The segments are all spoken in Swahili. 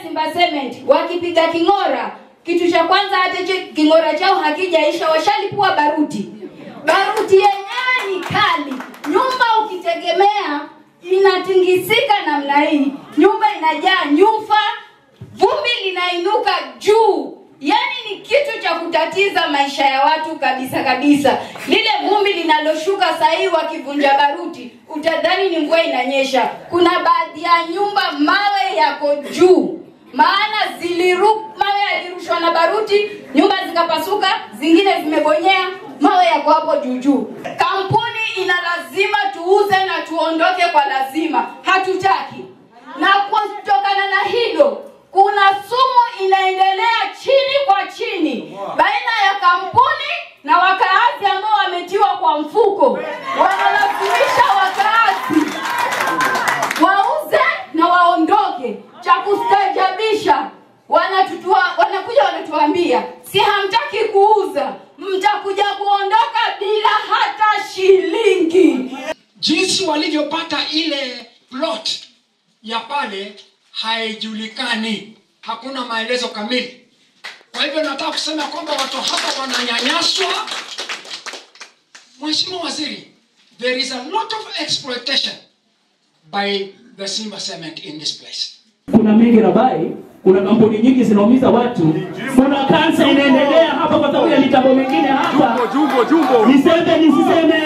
Simba Cement wakipiga king'ora, kitu cha kwanza hata hicho king'ora chao hakijaisha, washalipua baruti. Baruti yenyewe ni kali, nyumba ukitegemea inatingisika namna hii, nyumba inajaa nyufa, vumbi linainuka juu yaani ni kitu cha kutatiza maisha ya watu kabisa kabisa lile vumbi linaloshuka sahii wakivunja baruti utadhani ni mvua inanyesha kuna baadhi ya nyumba mawe yako juu maana ziliru mawe yalirushwa na baruti nyumba zikapasuka zingine zimebonyea mawe yako hapo juu juu kampuni ina lazima tuuze na tuondoke kwa lazima hatutaki na kutokana na hilo kuna sumu inaendelea chini kwa chini baina ya kampuni na wakaazi ambao wametiwa kwa mfuko wanalazimisha wakaazi wauze na waondoke cha kustajabisha wanatutua wanakuja wanatuambia si hamtaki kuuza mtakuja kuondoka bila hata shilingi jinsi walivyopata ile plot ya pale haijulikani hakuna maelezo kamili kwa hivyo nataka kusema kwamba watu hapa wananyanyaswa mheshimiwa waziri there is a lot of exploitation by the simba cement in this place kuna mengi rabai kuna kampuni nyingi zinaumiza watu kuna kansa inaendelea hapa kwa sababu ya mitambo mingine hapa Jumbo, jumbo. niseme nisiseme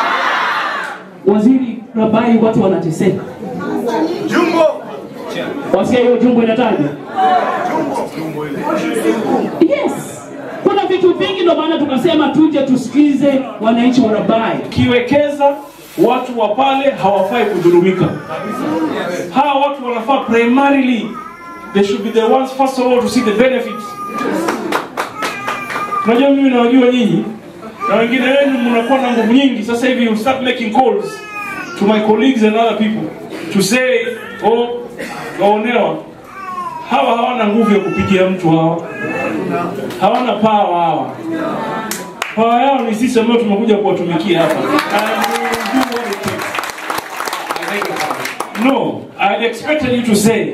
waziri rabai watu wanateseka Jumbo. wasikia hiyo jumbo inatajwa yes kuna vitu vingi ndio maana tukasema tuje tusikize wananchi wa rabai ukiwekeza watu wa pale hawafai kudhulumika hawa watu wanafaa primarily they should be the ones first of all to see the benefits unajua mimi nawajua nyinyi na wengine wenu mnakuwa na nguvu nyingi sasa hivi you start making calls to my colleagues and other people to say oh waonewa hawa hawana nguvu ya kupigia mtu hawa hawana pawa hawa pawa yao ni sisi ambao tumekuja kuwatumikia hapa And we will do what it takes. no i had expected you to say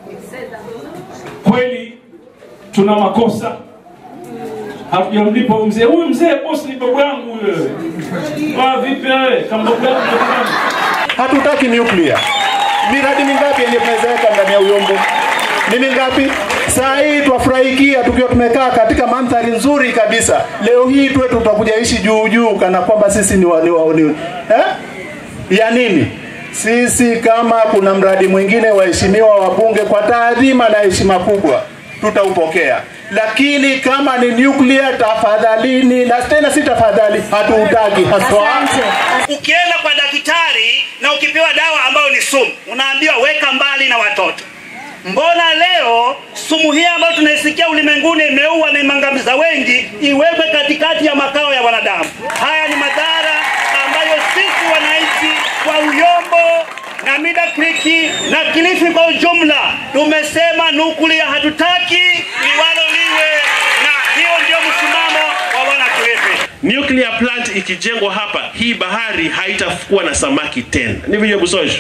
kweli tuna makosa hatujamlipa huyu mzee huyu mzee boss ni babu yangu huyo Ah, vipi wewe kama babu yangu ndio kama- Hatutaki nuclear. Miradi mingapi yenye tunaweza ndani ya uyombo? Ni mingapi? Saa hii twafurahikia tukiwa tumekaa katika mandhari nzuri kabisa. Leo hii tuwe tutakuja ishi juu juu kana kwamba sisi ni, wa, ni, wa, ni eh? ya nini? Sisi kama kuna mradi mwingine waheshimiwa wabunge, kwa taadhima na heshima kubwa tutaupokea, lakini kama ni nuclear, tafadhalini, na tena si tafadhali, hatuutaki haswa. Ukienda kwa daktari na ukipewa dawa ambayo ni sumu, unaambiwa weka mbali na watoto. Mbona leo sumu hii ambayo tunaisikia ulimwenguni imeua na imangamiza wengi, iwekwe katikati ya makao ya wanadamu? Haya ni madhara ambayo sisi wananchi wa Uyombo na Mida Creek na Kilifi kwa ujumla tumesema nukulia hatutaki, liwalo liwe, na hiyo ndio msimamo wa wana Kilifi. nuclear plant ikijengwa hapa hii bahari haitakuwa na samaki tena ni vile busosho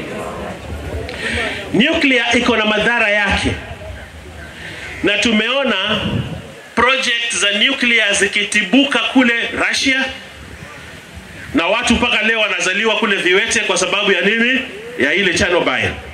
nuclear iko na madhara yake na tumeona project za nuclear zikitibuka kule Russia na watu mpaka leo wanazaliwa kule viwete kwa sababu ya nini ya ile Chernobyl